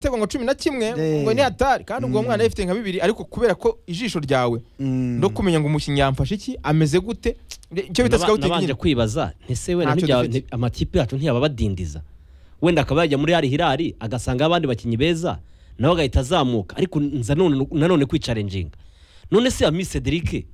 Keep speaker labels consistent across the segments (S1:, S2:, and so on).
S1: igitego ngo cumi na kimwe
S2: Eh.
S1: ngo ni hatari kandi ubwo
S2: Mm.
S1: mwana yifite nka bibiri ariko kubera ko ijisho ryawe
S2: Mm.
S1: no kumenya ngo umukinnyi yamfashe iki ameze gute icyo bita
S3: Naba-
S1: scouting
S3: nabanje
S1: nyine
S3: kwibaza ntese wenda
S1: Ntacyo
S3: ntibya-
S1: dufite.
S3: nti- amakipe yacu ntiyaba abadindiza wenda akaba yajya muri Al Hilal agasanga abandi bakinnyi beza nawe agahita azamuka ariko nza none- nanone kwicarenjinga none se Ami Cedric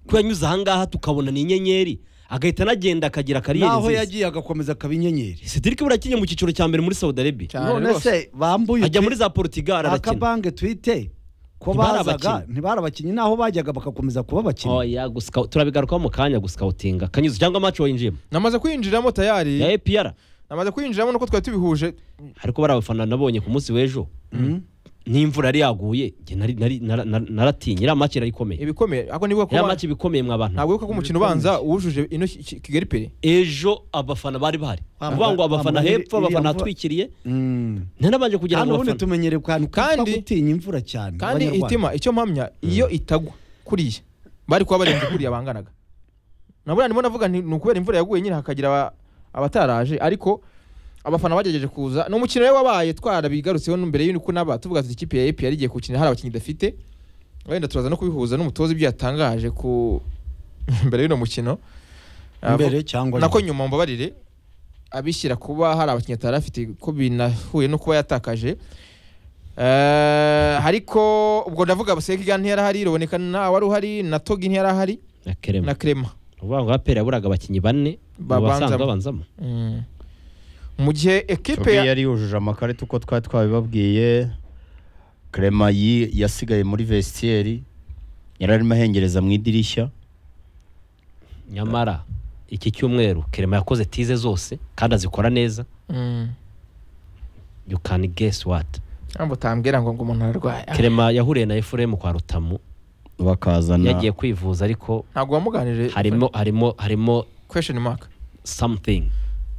S3: ko yanyuze ahangaha tukabona ni inyenyeri agahita anagenda akagira kariyeri
S2: naho
S3: nziza
S2: yagiye agakomeza akaba inyenyeri
S3: Cedric buriya akinye mu cyiciro cya mbere muri Saudi Arabia
S1: Cyane
S2: none
S1: rwose.
S2: se bambuye
S3: ajya
S2: utwi-
S3: muri za Portugal arakina
S2: akabange twite ko
S3: Ntibari
S2: bazaga
S3: abakinnyi.
S2: ntibari abakinnyi naho bajyaga bagakomeza kuba abakinnyi
S3: oya gusika- turabigarukaho mu kanya guscoutinga kanyuze cyangwa match wayinjiyemo
S1: namaze kwinjiramo tayari
S3: ya APR
S1: namaze kwinjiramo nuko twari tubihuje
S3: ariko bari abafana nabonye ku munsi w'ejo n'imvura yari yaguye njye nari- nari- nara- nara- naratinye iriya maki yari ikomeye
S1: ibikomeye ariko nibuka ko
S3: iriya
S1: wa-
S3: maki iba ikomeye mwa bantu
S1: ntabwo wibuka ko umukino ubanza wujuje ino Ki- Ki- kigali pere
S3: ejo abafana bari bahari
S2: Wa-
S3: uvuga ngo
S2: wa-
S3: abafana
S2: wa-
S3: hepfo
S2: iriya
S3: abafana
S2: mvura-
S3: hatwikiriye
S2: Mm.
S3: ntanabanje kugira
S2: hano
S3: ngo
S2: ubundi
S3: abafana
S2: tumenyere ku hantu kitwa
S1: Kandi-
S2: gutinya imvura cyane
S1: kandi
S2: Abanyarwanda.
S1: itima icyo mpamya iyo itagwa kuriya bari kuba barenze kuriya banganaga nabwo ndimo navuga nti ni ukubera imvura yaguye nyine hakagira aba- abataraje ariko abafana bagerageje kuza ni umukino rero wabaye twarabigarutseho mbere y'uko naba tuvuga tuti ikipe ya epi yari igiye gukina hari abakinnyi idafite wenda turaza no kubihuza n'umutoza ibyo yatangaje ku mbere y'uno mukino
S2: mbere cyangwa
S1: nako nyuma mbabarire abishyira kuba hari abakinnyi atari afite ko binahuye no kuba yatakaje Eh, ariko ubwo ndavuga Sekiga ntiyari ahari Ruboneka nta wari uhari na Togi ntiyari ahari
S3: na kerema
S1: na Clement
S3: uvuga ngo apera yaburaga abakinnyi bane mu
S1: Babanzamo.
S3: basanzwe babanzamo
S1: Mm. mu gihe ekipe
S4: Tobi
S1: ya
S4: yari yujuje amakarita uko twari twabibabwiye Clement yi yasigaye muri vestiaire yari arimo ahengereza mu idirishya
S3: nyamara iki cyumweru kerema yakoze tize zose kandi azikora neza
S1: Mm.
S3: you can guess what
S1: ntabwo utambwira ngo ngo umuntu ararwaye
S3: kerema yahuriye na efuremu kwa rutamu
S4: bakazana
S3: yagiye kwivuza ariko
S1: ntabwo wamuganirije
S3: harimo harimo harimo
S1: question mark
S3: something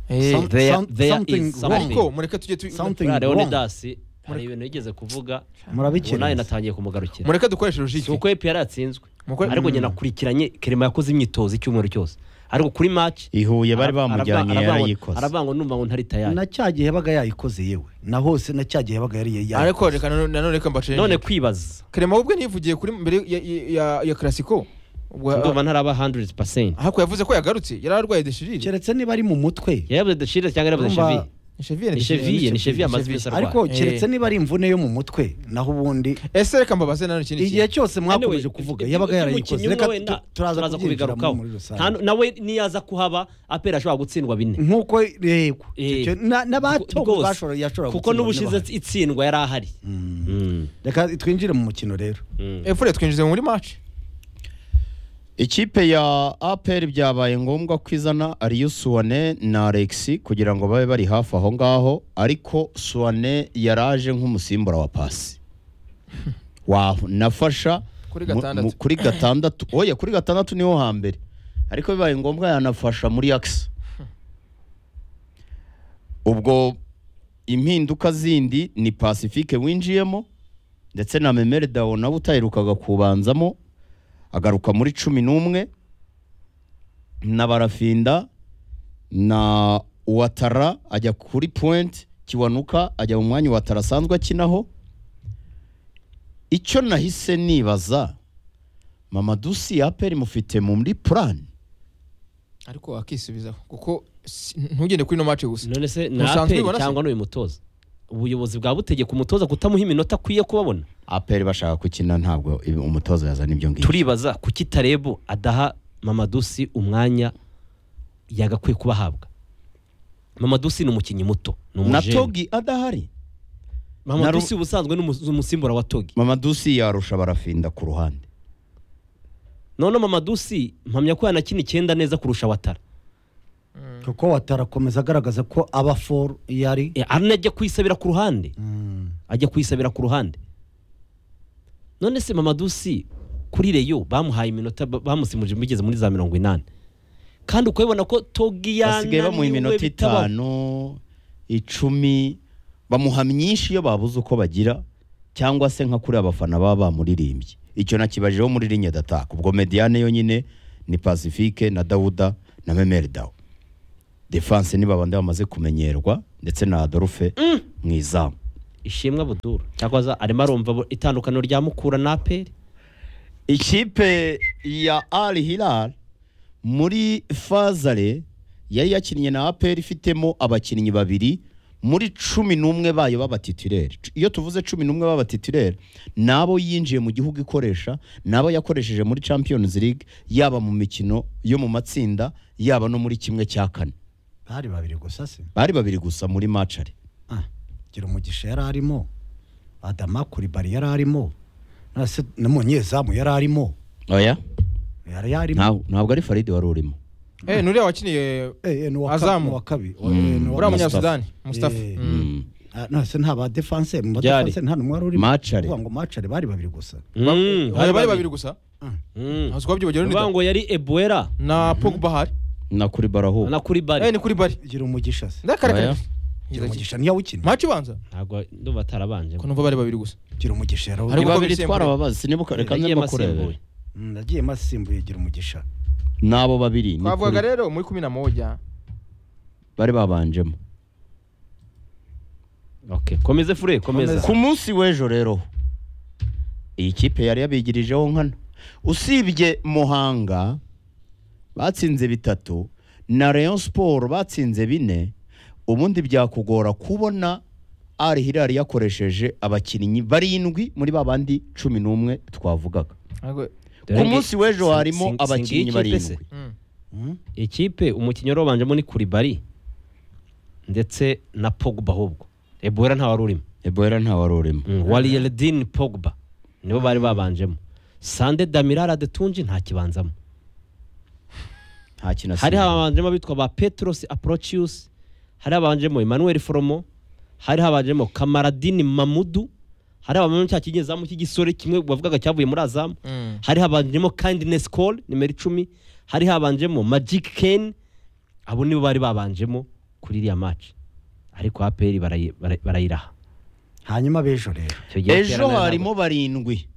S1: Eh,
S2: Some-
S3: There-
S2: some-
S3: there
S2: something
S3: is
S2: wrong.
S3: something.
S1: ariko mureke tujye tu-
S2: Something
S3: buriya
S2: wrong.
S3: leonidas hari ibintu yigeze kuvuga ubu nawe
S2: murabikira
S3: natangiye kumugarukira
S1: mureke dukoreshe
S3: si
S1: logique
S3: uko epi yatsinzwe
S1: Muko-
S3: ariko
S1: Mm.
S3: njye nakurikiranye kerema yakoze imyitozo icyumweru cyose ariko kuri match
S4: ihuye bari
S3: ara-
S4: bamujyanye
S3: aravuga-
S4: yarayikoze
S3: aravuga ngo numva ngo ntari tayari
S2: na cya gihe yabaga yayikoze yewe na hose na cya gihe yabaga yari yayikoze
S1: ariko reka nano- nanone reka mbacenje
S3: none kwibaza
S1: Clement ubwe ntivugiye kuri mbere ya- ya- ya- ya Clasico ubwo
S3: ndumva ntaraba 100%
S1: ahubwo yavuze ko yagarutse yari arwaye deshirire
S2: keretse niba ari mu mutwe
S3: yabuze deshire cyangwa yabuze
S2: Ndumva-
S3: cheville
S1: Cheville
S3: ni cheville ni cheville amaze
S1: Cheville.
S3: kwesa
S2: ariko keretse niba ari imvune yo mu mutwe naho ubundi
S1: ese reka mbabaze nanone ikindi
S2: igihe
S1: kintu
S2: cyose mwakomeje
S3: Anyway,
S2: kuvuga
S3: ibyo-
S2: yabaga
S3: ibyo
S2: yarayikoze
S3: umukinnyi
S2: reka
S3: umwe wenda
S2: tu- turaza kubigarukaho muri
S3: Nta
S2: rusange
S3: nu- nawe niyaza kuhaba apera ashobora gutsindwa bine
S2: nk'uko rego
S3: Eh,
S2: n'abato
S3: rwose.
S2: yashobora
S3: kuko n'ubushize itsindwa yari ahari Mm.
S2: reka twinjire mu mukino rero
S3: Mm.
S1: efure twinjize muri match
S4: ikipe ya APR byabaye ngombwa ko izana ariyo Suwane na Alexi kugira ngo babe bari hafi aho ngaho ariko Suwane yaraje nk'umusimbura wa pasi wanafasha
S1: Kuri
S4: mu-
S1: gatandatu.
S4: mu- kuri gatandatu oya kuri gatandatu niho hambere ariko bibaye ngombwa yanafasha muri akisi ubwo impinduka zindi ni pacifique winjiyemo ndetse na memere dawo nawe utaherukaga kubanzamo agaruka muri cumi n'umwe na barafinda na watara ajya kuri point kiwanuka ajya mu mwanya watara asanzwe akinaho icyo nahise nibaza mama dusi yaperi mufite muri purani
S1: ariko akisubizaho kuko si- ntugende kuri ino match gusa
S3: none se na
S1: Musanzwe
S3: aperi
S1: ubona se?
S3: cyangwa n'uyu mutoza ubuyobozi bwa butegeka umutoza kutamuha iminota akwiye kubabona
S4: aperi bashaka gukina ntabwo ibi- umutoza yazana ibyo ngibyo
S3: turibaza kuki tarebo adaha mamadusi umwanya yagakwiye kuba ahabwa mamadusi ni umukinnyi muto ni
S4: na
S3: umujeni
S4: togi adahari
S3: mamadusi ubusanzwe ni umu- umusimbura wa togi
S4: mama dusi yarusha barafinda ku ruhande
S3: none mamadusi mpamya ko yanakina icyenda neza kurusha watara
S2: kuko watarakomeza agaragaza ko aba foru yari
S3: Eh, arne ajya kwisabira ku ruhande ajya kwisabira ku ruhande none se mamadusi kuri reyo bamuhaye iminota ba- bamusimuje bigeze muri za mirongo inani kandi ukabibona ko togi
S4: basigaye bamuha
S3: yananiwe
S4: iminota
S3: bitabaho
S4: itanu icumi bamuha myinshi iyo babuze uko bagira cyangwa se nka kuri abafana baba bamuririmbye icyo nakibajeho muri linye dataka ubwo mediane yonyine ni pacifique na dawuda na memeri dawo defanse ni babandi bamaze kumenyerwa ndetse na adolphe mu izamu
S3: ishimwe buduru cyakoza arimo arumva bu- itandukaniro rya mukura na aperi
S4: ikipe ya Al Hilal muri fazare yari yakinnye na APR ifitemo abakinnyi babiri muri cumi n'umwe bayo b'abatitireri iyo tuvuze cumi n'umwe b'abatitireri ni abo yinjiye mu gihugu ikoresha ni abo yakoresheje muri Champions League yaba mu mikino yo mu matsinda yaba no muri kimwe cya kane
S2: bari babiri gusa se
S4: bari babiri gusa muri macare
S2: Ah, gira umugisha yari arimo adama kuribari yari arimo na se- n'umunyezamu yari arimo
S4: oya
S2: yari yarimo
S4: ntabwo ntabwo ari Farid wari urimo
S1: eh nuriya wakiniye
S2: Eh, eh, ni uwa
S1: Azamu.
S2: kabi- ni uwa kabi
S4: Mm.
S2: Eh, ni uwa
S1: uriya
S2: kabi.
S4: Munya-
S1: munyasudani mustafa
S2: Eh.
S1: Mm.
S4: Mm.
S2: Ah, nase nta ba defense mu ba
S3: Byari.
S2: defense nta numwe wari urimo
S4: Macari.
S2: Kuvuga ngo macari bari babiri gusa
S1: bari bari babiri gusa ntabwo twabyibagirwa
S3: bavuga
S1: ni
S3: ngo yari ebuera
S1: na pogba hari
S4: na kuri baraho
S3: na kuri
S1: eh
S3: bari
S1: ni kuri bari
S2: gira umugisha se
S1: ndakarakara
S4: Oya.
S2: gira umugisha niyo awukina
S1: maci ubanza
S3: ntabwo ndumva atarabanje
S1: ko numva bari babiri gusa
S2: gira umugisha yari
S1: Hari
S4: ni
S2: awukina
S1: gukora
S4: babiri
S1: ibisembuye.
S4: twarababazi nibuka reka
S3: yagiye
S4: nze kureba
S3: amasimbuye
S2: Mm, nagiye masimbuye gira umugisha
S4: n'abo babiri ni
S1: twavugaga
S4: kuri-
S1: rero muri kumi na moja
S4: bari babanjemo
S3: okay komeze fure komeza
S4: ku munsi w'ejo rero iyi kipe yari yabigirijeho nkana usibye muhanga batsinze bitatu na Rayon siporo batsinze bine ubundi byakugora kubona ari hirari yakoresheje abakinnyi barindwi muri ba bandi cumi n'umwe twavugaga
S1: Ntabwo-
S4: ku munsi w'ejo harimo abakinnyi barindwi
S1: Mm.
S2: Mm?
S3: ikipe umukinnyi wari wabanjemo ni kuri bari ndetse na pogba ahubwo ebuera nta wari urimo
S4: eboera ntawari urimo
S3: wari yeridini pogba nibo bari babanjemo sande damirara detunji nta kibanzamo
S4: nta kintu
S3: hari
S4: asigaye.
S3: habanjemo abitwa ba petros aprocius hari habanjemo emmanuel foromo hari habanjemo kamaradini mamudu hari habanjemo cya kinyezamu cy'igisore kimwe bavugaga cyavuye muri azamu
S1: Mm.
S3: hari habanjemo kindness call nimero icumi hari habanjemo magic ken abo nibo bari babanjemo kuri iriya match ariko aperi barayi- barayi- barayiraha
S2: hanyuma b'ejo rero
S3: Icyo gihe
S4: ejo
S3: Aperi
S4: harimo barindwi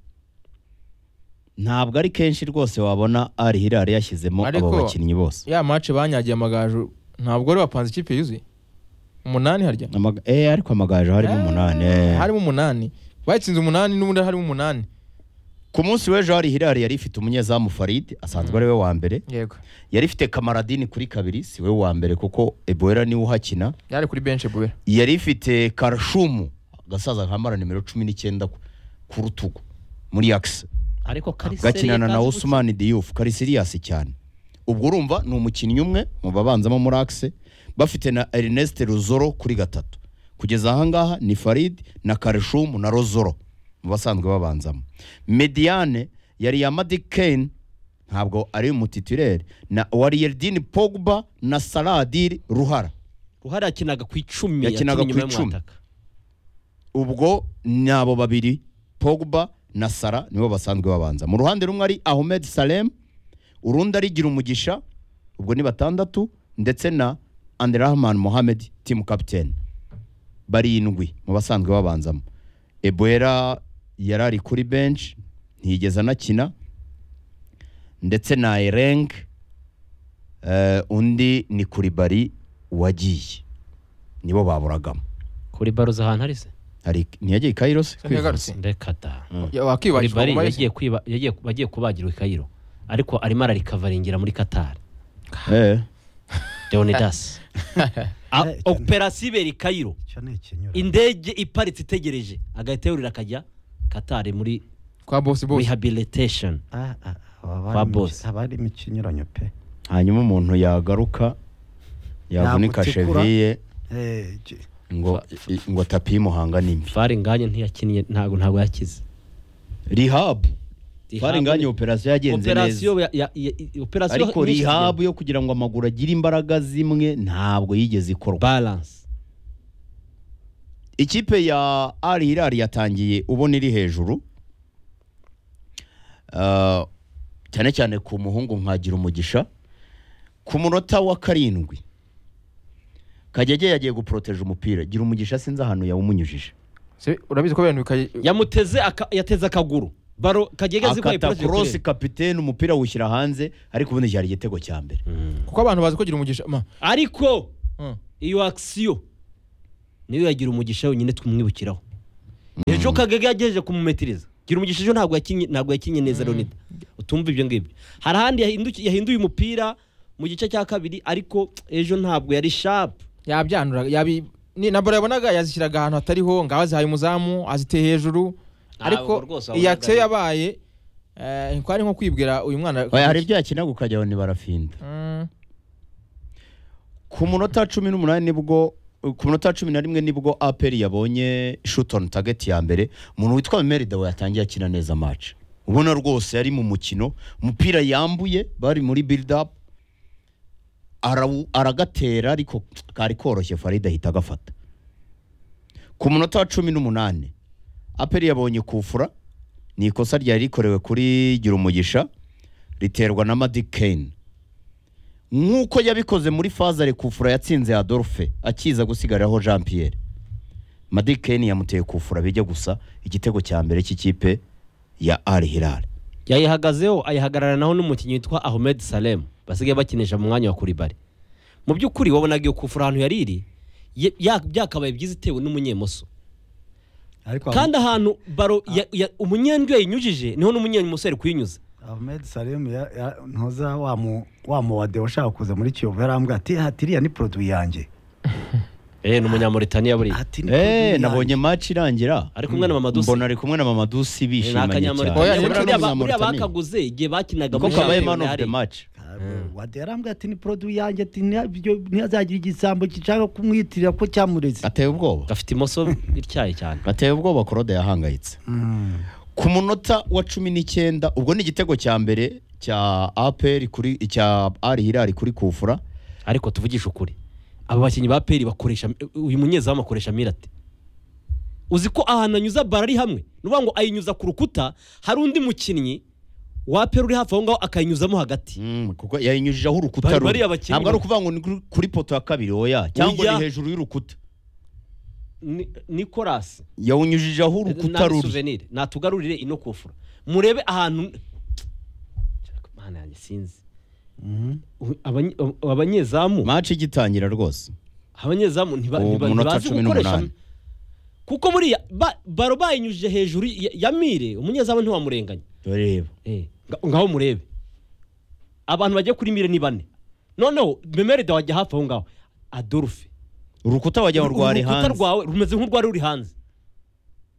S4: ntabwo ari kenshi rwose wabona ari hirari yashyizemo abo
S1: Ariko-
S4: bakinnyi bose
S1: ya maci banyagiye amagaju ntabwo bari bapanze ikipe yuzuye umunani harya
S4: Amaga- eh, ariko amagaju harimo
S1: Eh,
S4: umunani eh.
S1: harimo umunani batsinze umunani n'ubundi harimo umunani
S4: ku munsi w'ejo hari hirari yari ifite umunyezamu farid asanzwe ari we wa mbere
S1: yego
S4: yari ifite kamaradini kuri kabiri si we wa mbere kuko eboera niwe uhakina
S1: yari kuri benshi buwera
S4: yari ifite karashumu agasaza kambara nimero cumi n'icyenda ku- ku rutugu muri yakisi
S3: ntabwo- ariko Kariseri
S4: gakinana na
S3: yakaze
S4: Usman Diouf kari serious cyane ubwo urumva ni umukinnyi umwe mu babanzamo muri axe bafite na Ernest Ruzoro kuri gatatu kugeza ahangaha ni Farid na Karishumu na Rozoro mu basanzwe babanzamo Mediane yari ya Madi Kane ntabwo ari umutitireri na Wariyerdin Pogba na Saladiri Ruhara
S3: gutya. ruhara yakinaga ku icumi
S4: Yakinaga
S3: yakinnye
S4: ku
S3: inyuma
S4: icumi.
S3: y'umwataka.
S4: ubwo ni abo babiri pogba na sara nibo basanzwe babanza mu ruhande rumwe ari ahmed salem urundi ari gira umugisha ubwo ni batandatu ndetse na anderahman mohamed timu kapiteni barindwi mu basanzwe babanzamo eboera yari ari kuri benshi ntiyigeze anakina ndetse na ereng eh, undi ni kuri bari wagiye nibo baburagamo
S3: kuri baro ahantu ari se
S4: hari ntiyagiye i Cairo se
S1: yagarutse
S3: reka da Kuri
S1: wakibakirwa
S3: bari
S1: mu
S3: yagiye kwiba yagiye bagiye kubagirwa i Cairo ariko arimo ararikavaringira muri Qatar
S4: Eh.
S3: Leonidas A-
S2: Eh, cyane.
S3: operasiyo ibera i Cairo
S2: icyo ni ikinyura
S3: indege iparitse itegereje agahita yurira akajya Qatar muri
S1: kwa bosi bosi
S3: rehabilitation
S2: Ah, ah, aba bari
S3: Ba
S2: mu-
S3: boss.
S2: aba bari mu kinyuranyo pe
S4: hanyuma umuntu yagaruka yavunika
S2: Yagutikura.
S4: cheviye
S2: Eh, ki-
S4: ngo i- ngo tapi imuhanga nimbi
S3: fari nganye ntiyakinnye ntabwo ntabwo yakize
S4: rihab
S3: Rehab
S4: twari nganye
S3: ni-
S4: operasiyo yagenze neza
S3: operasiyo ya- ya- ya- operasiyo
S4: ariko
S3: nyinshi
S4: rihab
S3: zigenda.
S4: yo kugira ngo amaguru agire imbaraga zimwe ntabwo yigeze ikorwa
S3: balance
S4: ikipe ya Al Hilal yatangiye ubona iri hejuru Ah, cyane cyane ku muhungu nkagira umugisha ku munota wa karindwi kagege yagiye guporoteje umupira gira umugisha sinzi ahantu yawumunyujije
S1: Se- urabizi ko abantu bikayi
S3: yamuteze aka- yateze akaguru baro kagega zikora
S4: akata korosi
S3: iperereza
S4: kapitene umupira awushyira hanze ariko ubundi cyari igitego cya mbere
S1: kuko abantu bazi ko gira umugisha ma
S3: ariko
S1: Mm.
S3: iyo akisiyo niyo yagira umugisha wenyine tumwibukiraho ejo kagege yagejeje kumumetiriza gira umugisha ejo ntabwo yakinye ntabwo yakinye neza leonida utumva ibyo ngibyo hari ahandi yahinduki- yahinduye umupira mu gice cya kabiri ariko ejo ntabwo yari shapu
S1: yabyandura yabi ni na bora yabonaga yazishyiraga ahantu hatariho ngaho azihaye umuzamu aziteye hejuru
S3: Ntabwo
S1: ariko
S3: rwose wabonaga
S1: iyi akisiyo
S3: ari-
S1: yabaye eh, kwari nko kwibwira uyu mwana
S4: Oya, hari ibyo yakina ukajya aho ntibarafinda
S1: Mm,
S4: ku munota wa cumi n'umunani nibwo ku munota wa cumi na rimwe nibwo aperi yabonye shutoni tageti ya mbere umuntu witwa merida we yatangiye akina neza maci ubona rwose yari mu mukino umupira yambuye bari muri biridapu arawu- aragatera ariko kari koroshye farida ahita agafata ku munota wa cumi n'umunani aperi yabonye kufura ni ikosa ryari rikorewe kuri gira umugisha riterwa na madi kane nk'uko yabikoze muri faza rekufura yatsinze adolphe akiza gusigariraho jean pierre madi kane yamuteye kufura bijya gusa igitego cya mbere cy'ikipe ya ari hilal
S3: yayihagazeho ayihagararanaho n'umukinnyi witwa ahmed salem basigaye bakinisha mu mwanya wa kuribari mu by'ukuri wabonaga iyo kufura ahantu yari iri ye- ya- byakabaye byiza itewe n'umunyemoso
S2: ariko
S3: kandi ahantu baro ya- ya- umunyendwe yayinyujije niho n'umunyemoso yari kuyinyuza
S2: Ahmed Salim ya- ya- ntuza wa mu- wa muwade washaka kuza muri Kiyovu yarambwira ati hati iriya ni produit yange
S3: eee ni umunyamuritaniya buriya
S2: Ati, ni produit
S4: eee
S2: yanjye."
S4: nabonye maci irangira
S3: Ari kumwe na Mama Dusi.
S4: mbona ari kumwe na mama dusi
S3: ni
S4: bishimanye
S1: Oya,
S3: akanyamuritaniya
S1: rero
S4: cyane
S3: buriya ba- buriya bakaguze igihe bakinaga
S4: ko
S3: muri
S4: kabaye
S3: shampiyona
S4: man of the
S3: yari
S4: match
S2: Ntabwo. wade yarambwira ati ni produit yanjye ati nta- ibyo- ntihazagira igisambo gishaka kumwitirira ko cyamureze
S4: ateye ubwoba
S3: gafite imoso ityaye cyane
S4: ateye ubwoba korode yahangayitse
S2: Mm.
S4: ku munota wa cumi n'icyenda ubwo ni igitego cya mbere cya aperi kuri cya ari hilal kuri kufura
S3: ariko tuvugishe ukuri aba bakinnyi ba peri bakoresha uyu munyezamu akoresha mirate uzi ko ahantu anyuza bara ari hamwe ni ukuvuga ngo ayinyuza ku rukuta hari undi mukinnyi wa peri uri hafi aho ngaho akayinyuzamo hagati
S4: Mm, kuko yayinyujijeho urukuta
S3: Bari-
S4: rumwe
S3: bariya bakinnyi
S4: ntabwo ari
S3: ba-
S4: ukuvuga ngo ni kuri- kuri poto ya kabiri oya cyangwa
S3: Oya.
S4: ni hejuru y'urukuta
S3: Ni- nikorasi
S4: yawunyujijeho urukuta
S3: Nabi
S4: ruri
S3: souvenir natugarurire ino kufura murebe ahantu mana yanjye sinzi U- abanyi- ab- abanyezamu
S4: maci igitangira rwose
S3: abanyezamu ntiba-
S4: Uwo
S3: ntiba-
S4: munota
S3: ntibazi
S4: cumi
S3: gukoresha
S4: n'umunani.
S3: kuko buriya ba- baro bayinyujije hejuru ya- ya mire umunyezamu ntiwamurenganya
S4: reba
S3: Eh, nga- ngaho murebe abantu bajya kuri mire ni bane noneho memerida wajya hafi aho ngaho adolphe
S4: urukuta wajya ngo rwari
S3: urukuta
S4: hanze
S3: rwawe rumeze nk'urwari ruri hanze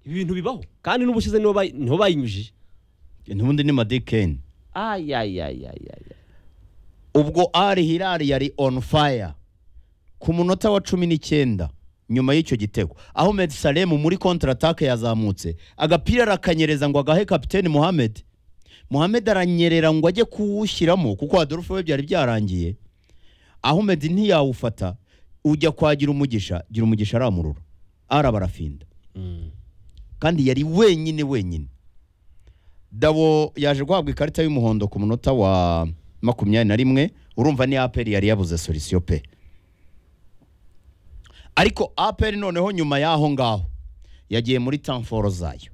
S3: ibi bintu bibaho kandi n'ubushize niho bayi- niho bayinyujije
S4: ntubundi ni madikeni
S3: ayayayayaya
S4: ubwo ari hirari yari on fire ku munota wa cumi n'icyenda nyuma y'icyo gitego aho Med Salem muri kontratake yazamutse agapira arakanyereza ngo agahe kapiteni Mohamed Mohamed aranyerera ngo ajye kuwushyiramo kuko Adolphe we byari byarangiye Ahmed ntiyawufata ujya kwa gira umugisha gira umugisha aramurura arabarafinda kandi yari wenyine wenyine dabo yaje guhabwa ikarita y'umuhondo ku munota wa makumyabiri na rimwe urumva ni aperi yari yabuze solisiyo pe ariko aperi noneho nyuma y'aho ngaho yagiye muri tamforo zayo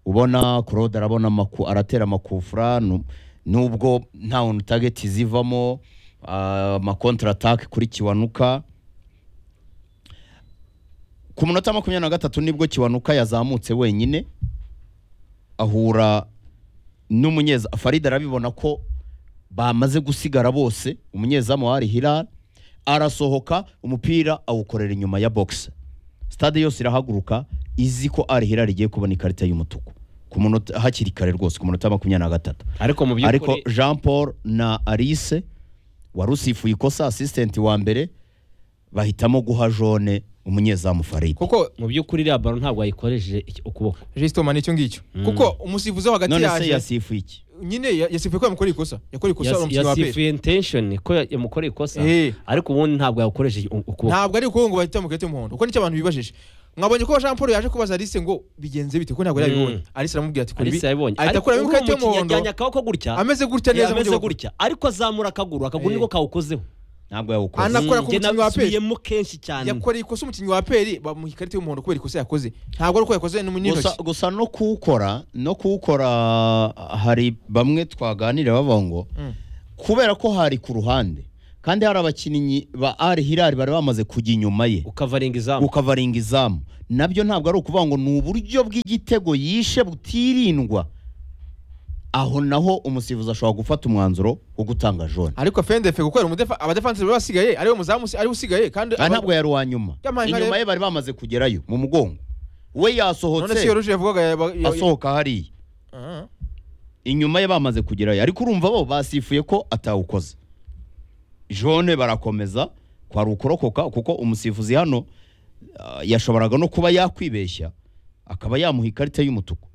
S4: ubona claude arabona amaku aratera amakufura nu- nubwo nta unu tageti zivamo amakontaratake kuri kiwanuka ku munota wa makumyabiri na gatatu nibwo kiwanuka yazamutse wenyine ahura n'umunyeza farida arabibona ko bamaze gusigara bose umunyezamu wari hilal arasohoka umupira awukorera inyuma ya box stade yose irahaguruka izi ko ari hilal igiye kubona ikarita y'umutuku ku munota hakiri kare rwose ku munota wa makumyabiri na gatatu
S3: ariko mu
S4: ariko
S3: by'ukuri
S4: jean paul na alice wari usifuye ikosa asisitenti wa mbere bahitamo guha jone umunyezamu farida
S1: kuko
S3: mu by'ukuri iriya baro ntabwo wayikoresheje iki- ukuboko
S1: jisitoma nicyo ngicyo kuko umusifuzi wo hagati
S4: none se
S1: yaje
S4: yasifuye iki
S1: nyine ya- yasifuye ko yamukora ikosa yakora ikosa
S3: Yas-
S1: uwo mukinnyi wa aperi
S3: yasifuye intention ko ya- yamukoreye ikosa
S1: Eh.
S3: ariko ubundi ntabwo yawukoresheje u- ukuboko
S1: ntabwo ari ukuvuga ngo bahita mukarita y'umuhondo kuko nicyo abantu bibajije mwabonye ko jean paul yaje kubaza alice ngo bigenze bite kuko ntabwo yari yabibonye alice aramubwira ati kora ibi
S3: alice yabibonye
S1: ahita
S3: ariko
S1: akuramo
S3: uriya
S1: ikarita
S3: mukinnyi
S1: y'umuhondo
S3: yajyanye akaboko gutya
S1: ameze gutya neza mu
S3: ameze
S1: gihugu.
S3: gutya ariko azamura akaguru akaguru
S1: Eh.
S3: niko kawukozeho
S4: ntabwo yawukoze
S1: Ana- Anakora ku
S3: Njye
S1: mukinnyi wa Pele.
S3: nasubiyemo kenshi cyane
S1: yakoreye ikosa umukinnyi wa aperi bamuha ikarita y'umuhondo kubera ikosa yakoze ntabwo ari uko yakoze ni mu
S4: gusa,
S1: n'intoki
S4: gusa no kuwukora no kuwukora hari bamwe twaganira bavuga ngo
S1: Mm.
S4: kubera ko hari ku ruhande kandi hari abakinnyi ba ari hirari bari bamaze kujya inyuma ye
S3: ukavaringa izamu
S4: ukavaringa izamu nabyo ntabwo ari ukuvuga ngo ni uburyo bw'igitego yishe butirindwa aho naho umusifuzi ashobora gufata umwanzuro wo gutanga jone
S1: ariko fendefe gukorera umudefa abadefansi bari basigaye ariwe muzamu usi- ariwe usigaye kandi
S4: Ah,
S1: aba-
S4: ntabwo yari uwa nyuma
S1: Yampaye nka
S4: inyuma
S1: rero.
S4: ye bari bamaze kugerayo mu mugongo
S1: none
S4: we
S1: si
S4: yasohotse
S1: yoruje yavugaga yaba- yo-
S4: asohoka hariya
S1: Ah.
S4: inyuma ye bamaze kugerayo ariko urumva bo basifuye ko atawukoze jone barakomeza kwari ukorokoka kuko umusifuzi hano ah, yashoboraga no kuba yakwibeshya akaba yamuha ikarita y'umutuku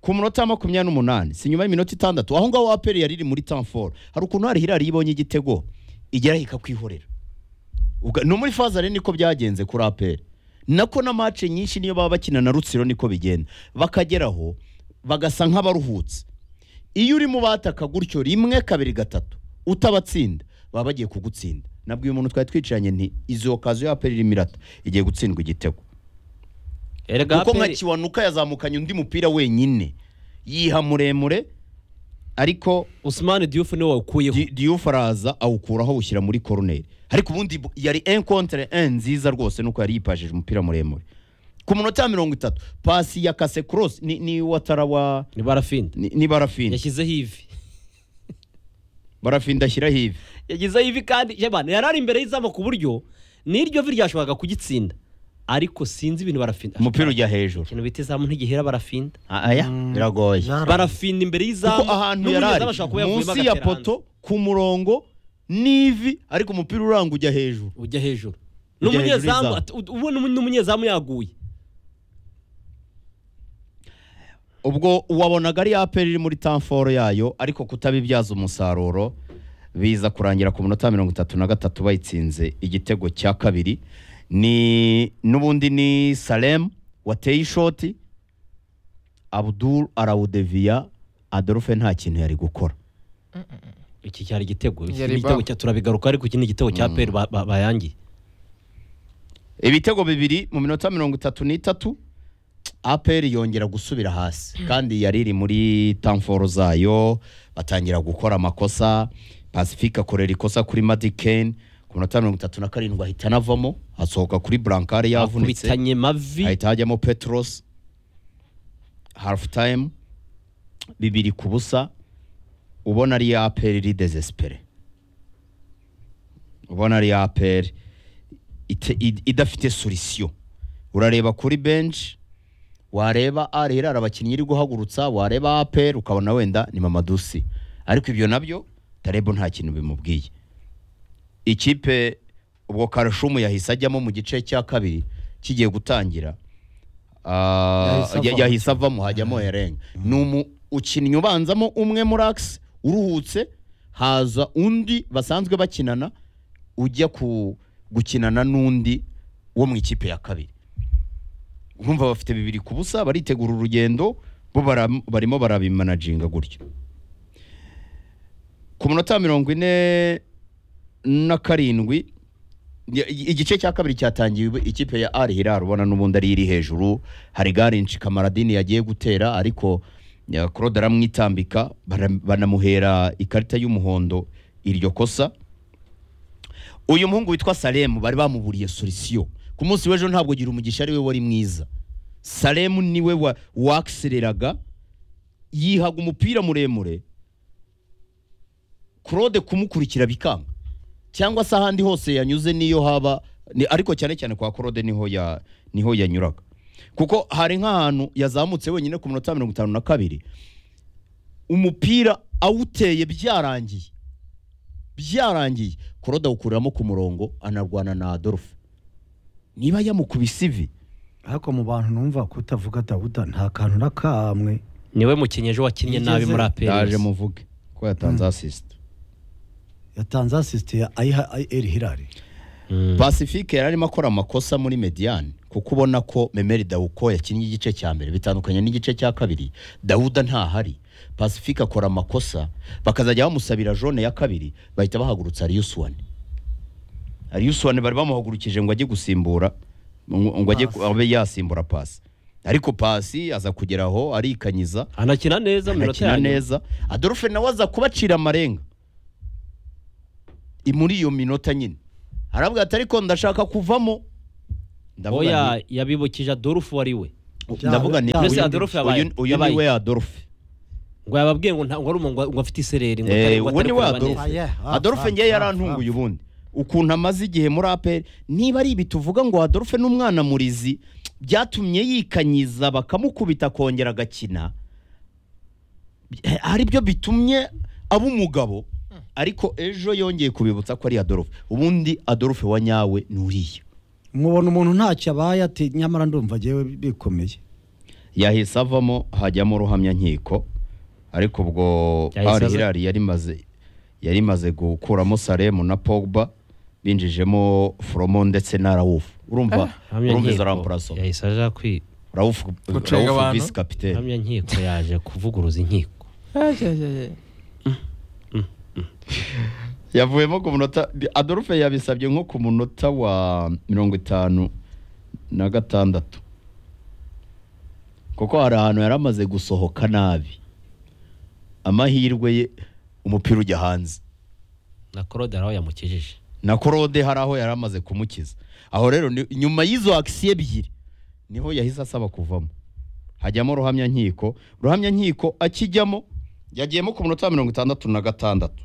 S4: ku munota wa makumyabiri n'umunani si nyuma y'iminota itandatu aho ngaho aperi yari iri muri tamforo hari ukuntu hari hirari ibonye igitego igeraho ikakwihorera Ubwa- no muri fazare niko byagenze kuri aperi nako na mace nyinshi niyo baba bakina na rutsiro niko bigenda bakageraho bagasa nk'abaruhutse iyo urimo bataka gutyo rimwe kabiri gatatu utabatsinda baba bagiye kugutsinda nabwiye umuntu twari twicaranye nti izo kazo y'aperi irimo irata igiye gutsindwa igitego
S3: erega
S4: kuko nka
S3: APR
S4: kiwanuka yazamukanye undi mupira wenyine yiha muremure ariko
S3: Usmani Diouf niwe wawukuyeho
S4: Di- Diouf araza awukuraho awushyira muri koroneri ariko ubundi bu- yari enkontere en nziza rwose nuko yari yipashije umupira muremure ku munota wa mirongo itatu pasi ya kase korosi ni, ni watara wa
S3: ni barafinda
S4: ni, ni barafini
S3: yashyizeho ivi
S4: barafini ashyiraho ivi
S3: yagizeho ivi kandi yabana yari ari imbere y'izamu ku buryo n'iryo vi ryashoboraga kugitsinda ariko sinzi ibintu barafinda
S4: umupira ujya hejuru
S3: ikintu bita izamu ntigihera barafinda
S4: Ah, aya biragoye
S3: barafinda imbere y'izamu
S4: kuko ahantu
S3: n'umunyezamu
S4: yarari
S3: ashobora kuba yavuyemo
S4: munsi ya
S3: agateranza.
S4: poto ku murongo n'ivi ariko umupira uranga ujya hejuru
S3: ujya hejuru
S4: Ujya
S3: n'umunyezamu
S4: hejuru y'izamu.
S3: at- ubu n'umu- n'umunyezamu yaguye
S4: ubwo wabonaga ari ya peri iri muri tamforo yayo ariko kutabibyaza umusaruro biza kurangira ku munota wa mirongo itatu na gatatu bayitsinze igitego cya kabiri ni n'ubundi ni salem wateye ishoti abudul arawudeviya adolphe nta kintu yari gukora
S3: iki cyari igitego iki
S1: Yari
S3: igitego
S1: ba-
S3: cya turabigaruka ariko iki ni igitego cya peri ba- ba- bayangiye
S4: ibitego bibiri mu minota mirongo itatu n'itatu aperi yongera gusubira hasi kandi yari iri muri tamforo zayo batangira gukora amakosa pacifique akorera ikosa kuri madikeni ku minota mirongo itatu na karindwi ahita anavamo asohoka kuri burankare yavunitse
S3: akubitanye mavi
S4: hahita hajyamo petros hafu tayimu bibiri ku busa ubona ari ya aperi iri dezesipere ubona ari ya aperi ite- id- idafite solisiyo urareba kuri benshi wareba arera abakinnyi iri guhagurutsa wareba aperi ukabona wenda ni mamadusi ariko ibyo nabyo tarebo nta kintu bimubwiye ikipe ubwo karashumu yahise ajyamo mu gice cya kabiri kigiye gutangira Ah,
S2: Yahise
S4: ya-
S2: avamo.
S4: yahise avamo hajyamo herenga ni umu ukinnyi ubanzamo umwe muri akisi uruhutse haza undi basanzwe bakinana ujya ku gukinana n'undi wo mu ikipe ya kabiri urumva bafite bibiri ku busa baritegura urugendo bo bara- barimo barabimanaginga gutyo ku munota wa mirongo ine na karindwi ya- igice cya kabiri cyatangiwe ikipe ya ari hirari ubona n'ubundi ari iri hejuru hari garinci kamaradini yagiye gutera ariko ya, claude aramwitambika bara- banamuhera ikarita y'umuhondo iryo kosa uyu muhungu witwa salemu bari bamuburiye solisiyo ku munsi w'ejo ntabwo gira umugisha ariwe wari mwiza salemu niwe wa- wakisereraga yihaga umupira muremure claude kumukurikira bikanga cyangwa se ahandi hose yanyuze niyo haba ni, ariko cyane cyane kwa Claude niho ya niho yanyuraga kuko hari nk'ahantu yazamutse wenyine ku munota wa mirongo itanu na kabiri umupira awuteye byarangiye byarangiye Claude awukuriramo ku murongo anarwana na Adolphe niba yamukubise ivi
S2: ariko mu bantu numva kutavuga dawuda nta kantu na kamwe
S3: niwe mukinnyi ejo wakinnye nabi muri aperi
S4: yaje muvuge ko yatanze asisite
S2: yatanze asisite ya ayiha eri hirari
S4: Pacifique yari arimo akora amakosa muri mediane kuko ubona ko Memeri Dawuko yakinnye igice cya mbere bitandukanye n'igice cya kabiri Dawuda ntahari Pacifique akora amakosa bakazajya bamusabira jone ya kabiri bahita bahagurutsa Arius Wane Arius Wane bari bamuhagurukije ngo ajye gusimbura ngo ngo ajye ku- abe yasimbura pasi ariko pasi aza kugeraho arikanyiza
S3: anakina neza mu minota
S4: anakina
S3: ya nyuma
S4: neza Adolphe nawe aza kubacira amarenga i- muri iyo minota nyine aravuga ati ariko ndashaka kuvamo ndavuga
S3: oya
S4: nti-
S3: yabibukije adolfu wari we
S4: ndavuga ni
S3: Mbese
S4: uyu-
S3: Adolphe yabaye-
S4: uyu- uyu
S3: yabaye-
S4: ni we Adolphe ngo
S3: ngo yababwiye ngo ntabwo ari umuntu ngo afite isereri ngo
S4: Eh,
S3: atari- ngo
S4: uwo
S3: atari
S4: ni we
S3: kureba
S4: Adolphe.
S3: neza.
S2: Ah,
S4: Adolphe
S2: Frank,
S4: ngewe
S2: Frank,
S4: yarantunguye ubundi ukuntu amaze igihe muri aperi niba ari ibi tuvuga ngo Adolphe n'umwana murizi byatumye yikanyiza bakamukubita akongera agakina Eh, ari byo bitumye aba umugabo ariko ejo yongeye kubibutsa ko ari Adolphe ubundi Adolphe wa nyawe ni uriya
S2: mubona umuntu ntacyo abaye ati nyamara ndumva agiye bikomeye
S4: yahise avamo hajyamo ruhamyankiko ariko ubwo
S3: Yahise
S4: Pari
S3: aza-
S4: Hilari yari maze yari maze gukuramo Salemu na Pogba binjijemo Fromo ndetse na Rauf urumva urumva izo rampuraso
S3: yahise aja kwi
S4: Rauf
S1: Gucenga
S4: Rauf
S1: abantu.
S4: vice capitaine
S3: hamya nkiko yaje kuvuguruza inkiko
S4: yavuyemo ku munota Adolphe yabisabye nko ku munota wa mirongo itanu na gatandatu kuko hari ahantu yari amaze gusohoka nabi amahirwe ye umupira ujya hanze
S3: na claude araho yamukijije
S4: na korode hari aho yari amaze kumukiza aho rero ni- nyuma y'izo akisiyo ebyiri niho yahise asaba kuvamo hajyamo ruhamyankiko ruhamyankiko akijyamo yagiyemo ku munota wa mirongo itandatu na gatandatu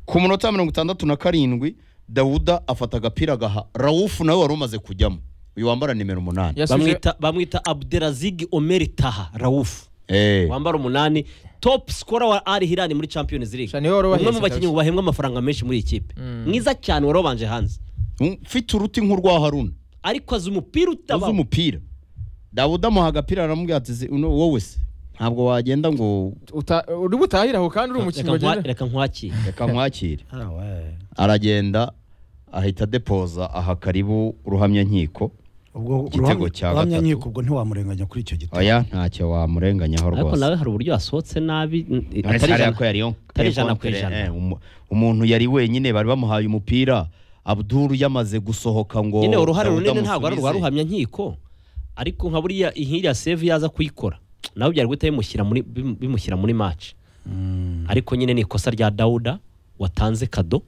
S4: ku munota wa mirongo itandatu na karindwi dawuda afata agapira agaha rawufu nawe wari umaze kujyamo uyu wambara nimero umunani
S1: Yasubije-
S3: bamwita bamwita abderazig omeri taha rawufu
S4: Eh,
S3: wambara umunani top scorer wa Al Hilal muri Champions League
S1: Sha, niwe wari
S3: umwe mu
S1: ubahetse
S3: bakinnyi
S1: kabisa.
S3: bahembwa amafaranga menshi muri iyi kipe
S1: Mm.
S3: mwiza cyane warobanje hanze
S4: mfite uruti nk'urwa haruna
S3: ariko azi umupira
S4: uzi
S3: utabaho
S4: umupira dawuda amuha agapira aramubwira ati "Zi- uno wowe se ntabwo wagenda ngo
S1: uta- uri butahire aho kandi uri umukinnyi
S3: Reka nkwa-
S1: wagendera
S3: reka nkwakire
S4: reka nkwakire
S2: Ah, we.
S4: aragenda ahita depoza aha karibu ruhamyankiko
S2: ubwo
S4: Igitego
S2: ruhamya-
S4: cya
S2: ruhamyankiko ubwo ntiwamurenganya kuri icyo gitego
S4: oya ntacyo wamurenganyaho
S3: ariko
S4: rwose
S3: nawe hari uburyo yasohotse nabi n-
S4: Uretse
S3: atari
S4: hariya
S3: ijana
S4: ko yari yo-
S3: atari ijana ku
S4: eh,
S3: ijana.
S4: eh, umu- umuntu yari wenyine bari bamuhaye umupira abduru yamaze gusohoka ngo
S3: nyine uruhare
S4: Dawuda
S3: runini ntabwo ari
S4: amusubize.
S3: urwa ruhamya nkiko ariko nka buriya nk'iriya save yaza kuyikora nawe byari guhita bimushyira muri bim- bimushyira muri match ariko nyine ni ikosa rya Dawuda watanze kado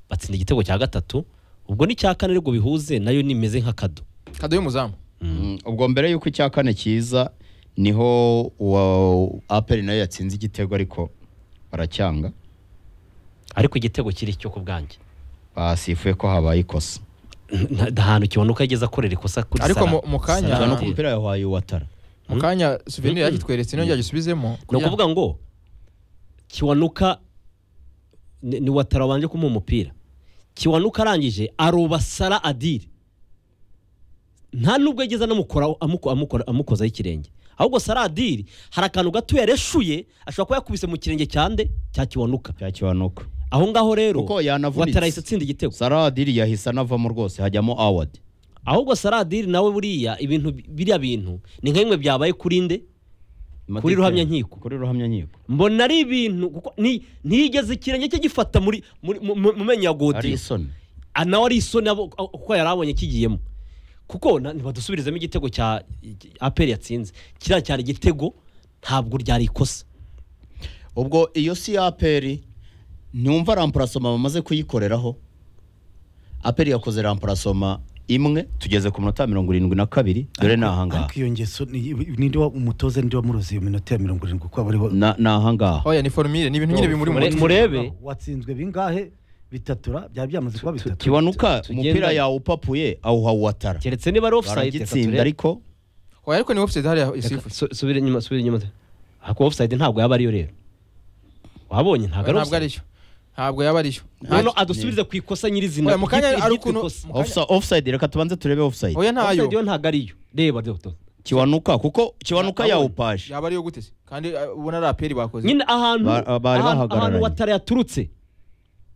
S3: batsinda igitego cya gatatu ubwo n'icya kane ariko bihuze nayo nimeze nka kado
S1: kado y'umuzamu
S4: Mm, ubwo mbere y'uko icya kane kiza niho uwa aperi nayo yatsinze igitego ariko baracyanga
S3: ariko igitego kiri cyo ku bwanjye
S4: basifuye ko habaye ikosa
S3: Nta- nta hantu kibonuka yageze akorera ikosa kuri
S1: Ariko
S3: Salah.
S1: mu- mu kanya-
S3: Salah
S4: Gusa no ku
S3: yateye.
S4: mupira yahaye uwatara
S1: mu kanya souvenir yakitweretse niyo yagisubizemo
S3: ni ukuvuga ngo kiwanuka ni ni watara wabanje kumuha umupira kiwanuka arangije aroba sara adire nta nubwo yageza anamukoraho amuko- amukora- amukozaho ikirenge ahubwo sara adire hari akantu gato yareshuye ashobora kuba yakubise mu kirenge cyande cya kiwanuka
S4: cyakibanuka
S3: aho ngaho rero
S4: kuko yanavunitse
S3: watara yahise atsinda igitego
S4: saradiri yahise anavamo rwose hajyamo awadi
S3: ahubwo sara adire nawe buriya ibintu biriya bintu ni nka bimwe byabaye kuri nde Kuri ruhamyankiko.
S4: kuri ruhamyankiko
S3: mbona ari ibintu kuko ni- ntiyigeze ikirenge cye gifata muri muri- mu mu- mu menyo ya
S4: ari
S3: godiyo
S4: isoni
S3: Ah, nawe ari isoni abo- ah, kuko yari abonye kigiyemo kuko na- ntibadusubirizemo igitego cya aperi yatsinze kiriya cyari igitego ntabwo ryari ikosa
S4: ubwo iyo si ya aperi ntiwumva rampurasoma bamaze kuyikoreraho aperi yakoze rampurasoma imwe tugeze ku minota mirongo irindwi na kabiri dore ni ahangaha
S2: ariko iyo ngeso ni- ninde wa- umutoza ninde wamuroze iyo minota ya mirongo irindwi kuko aba ari bo
S4: Na- ni ahangaha
S1: oya ni formire ni ibintu nyine bimuri mu
S3: Mure-
S1: mutwe
S3: murebe
S2: watsinzwe bingahe bitatura byaba byamaze kuba bitatu
S4: kiwanuka
S3: tu- tugenda-
S4: umupira yawupapuye awuha uwatara
S3: keretse niba ari ofusayidi
S4: baragitsinda ariko
S1: oya ariko ni offside hariya isifuye
S3: subira inyuma subira inyuma ariko ofusayidi ntabwo yaba ariyo rero wabonye ntabwo
S1: ntabwo
S3: ari offside.
S1: ariyo ntabwo yaba ariyo
S3: Noneho adusubize ku ikosa nyirizina
S1: Oya, mu kanya
S3: iryitwa
S1: ari ukuntu-
S3: ikosa.
S1: mu kanya-
S4: Offsa- offside reka tubanze turebe offside
S1: oya ntayo
S3: Offside yo ntabwo ariyo reba dodo
S4: kiwanuka kuko kiwanuka
S3: Nabonye.
S4: yawupaje
S1: yaba ariyo gutese kandi uh, ubona ari aperi bakoze
S3: nyine ahantu
S4: Ba- ah, bari
S3: ahantu- ahantu
S4: bahagararanye.
S3: watara yaturutse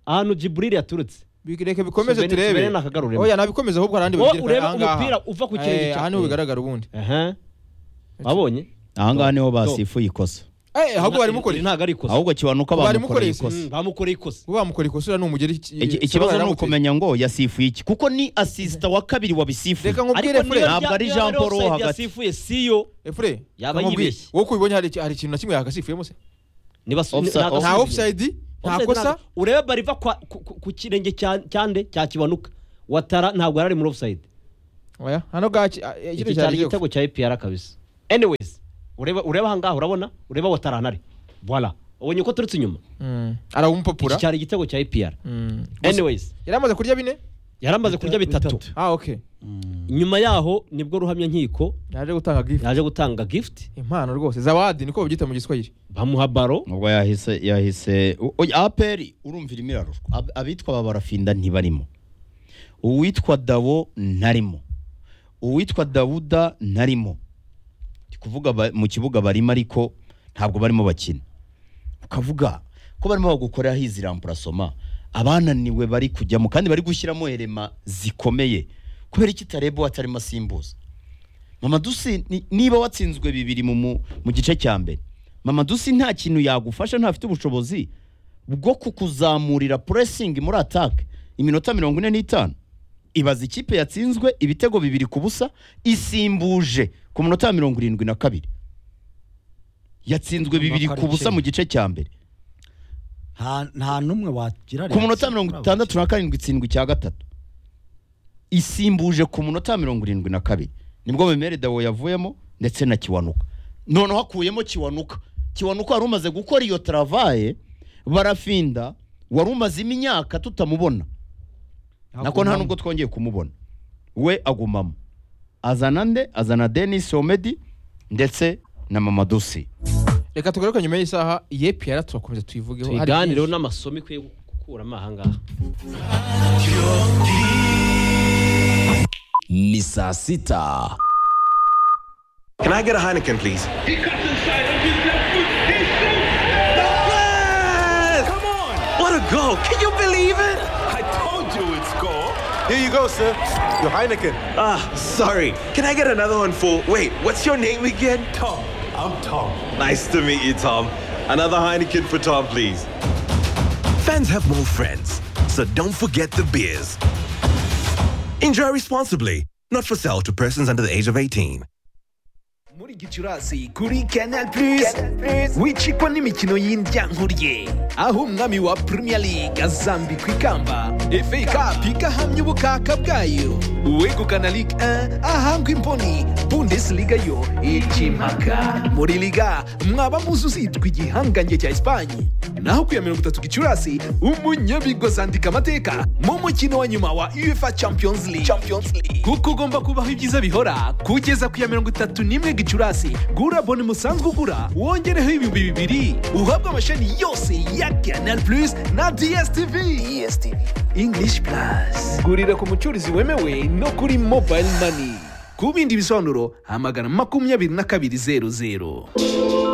S3: ahantu jiburiri yaturutse
S1: reka bikomeze
S3: Subeni- Subeni
S1: turebe
S3: nakagaruremo.
S1: oya nabikomeze ahubwo ahandi
S3: Wowe
S1: babyerekane
S3: urebe
S1: ahangaha.
S3: umupira uva ku kirenge
S1: Eh,
S3: cya-
S1: aha niho bigaragara ubundi
S3: aha wabonye
S4: ahangaha niho
S3: Dodo.
S4: basifuye ikosa
S1: Eh, ahubwo bari
S3: Iri
S1: mukoreye
S3: ntabwo ari ikosa
S4: ahubwo kiwanuka
S1: Bari
S4: bamukoreye
S1: mukoreye isi.
S4: ikosa
S3: Mm, bamukoreye ikosa
S1: ubu bamukoreye ikosura ni umugeri
S4: Iki- ikibazo ni ukumenya ngo yasifuye iki kuko ni asisita wa kabiri wabisifuye
S1: reka nkubwire
S3: niyo
S1: fure
S4: ntabwo
S3: rya-
S4: ari
S3: niyo
S4: Jean
S3: rero
S4: Paul wo
S3: offside
S4: hagati.
S3: yasifuye siyo
S1: Eh, fure
S3: Yaba
S1: reka nkubwire.
S3: yibeshye.
S1: wowe uko ubibonye hari iki- hari ikintu na kimwe yakasifuyemo se
S3: niba si-
S4: Offside-
S3: ntabwo
S1: nta
S3: asubiye.
S1: offside Nta
S3: Offside
S1: kosa?
S3: ntabwo- urebe bariva kwa- ku- ku ku kirenge cya- cyande cya kibanuka watara ntabwo yari ari muri offside
S1: oya hano gaki ah, eh,
S3: iki
S1: kino
S3: cyari
S1: cyari igitego
S3: igitego cya EPR kabisa anyways ureba ureba ahangaha urabona ureba watara nari voilà ubonye uko turutse inyuma
S1: Mm.
S3: iki
S1: arawumupapura
S3: cyari igitego cya EPR
S1: Mm.
S3: anyways
S1: yari amaze kurya bine
S3: yari amaze kurya bitatu
S1: ah okay
S3: nyuma yaho nibwo ruhamya nkiko
S1: yaje gutanga gift
S3: yaje gutanga gift
S1: impano rwose zawadi niko babyita mu giswahili
S3: bamuha baro
S4: nubwo yahise yahise u- oya, aperi urumvira imirarushwa Ab- abitwa babarafinda ntibarimo uwitwa dabo ntarimo uwitwa dawuda ntarimo ndi kuvuga ba- mu kibuga barimo ariko ntabwo barimo bakina ukavuga ko barimo bagukorera hizi ramburasoma abananiwe bari kujyamo kandi bari gushyiramo herema zikomeye kubera iki utareba uwatarimo asimbuza mama dusi ni- niba watsinzwe bibiri mu, mu, mu gice cya mbere mama dusi nta kintu yagufasha ntafite ubushobozi bwo kukuzamurira puresingi muri atake iminota mirongo ine n'itanu ibaza ikipe yatsinzwe ibitego bibiri ku busa isimbuje ku munota wa mirongo irindwi na kabiri yatsinzwe bibiri ku busa mu gice cya mbere
S2: nta nta n'umwe wagira
S4: ku munota mirongo itandatu na karindwi itsindwa icya gatatu isimbuje ku munota mirongo irindwi na kabiri nibwo memere dawo yavuyemo ndetse na kiwanuka noneho hakuyemo kiwanuka kiwanuka wari umaze gukora iyo taravaye barafinda wari umazemo imyaka tutamubona nako nta nubwo twongeye kumubona we agumamo azana nde azana denis omedi ndetse na mama dusi
S1: reka tugaruke nyuma y'isaha yepi yara turakomeza tuyivugeho hari
S3: tuyiganireho
S1: byinshi.
S3: n'amasomo ikwiye gukuramo ahangaha
S5: ni saa sita
S6: Can I get a Heineken, please?
S7: He comes inside on his left foot. He shoots.
S6: Come on! What a goal! Can you believe it? I told you it's goal. Here you go, sir. Your Heineken. Ah, sorry. Can I get another one for? Wait, what's your name again? Tom. I'm Tom. Nice to meet you, Tom. Another Heineken for Tom, please.
S8: Fans have more friends, so don't forget the beers. Enjoy responsibly. Not for sale to persons under the age of 18.
S9: muri gicurasi kuri canal plus wicikwa n'imikino y'indyankuriye aho umwami wa premier league azambikwa ikamba fa cup igahamya ubukaka bwayo uwegukana ligue 1 ahangwa imboni bundesliga yo icimaka muri liga mwaba muzi uzitwa igihangange cya esipanye naho ku ya mirongo itatu gicurasi umunyabigozi andika amateka mu mukino wa nyuma wa uefa champions league kuko ugomba kubaho ibyiza bihora kugeza ku ya mirongo itatu n'imwe gicurasi gura bone musanzwe ugura wongereho ibihumbi bibiri uhabwe amashami yose ya canal plus na dstv english plus gurira ku mucuruzi wemewe no kuri mobile money ku bindi bisobanuro hamagana makumyabiri na kabiri zeru zeru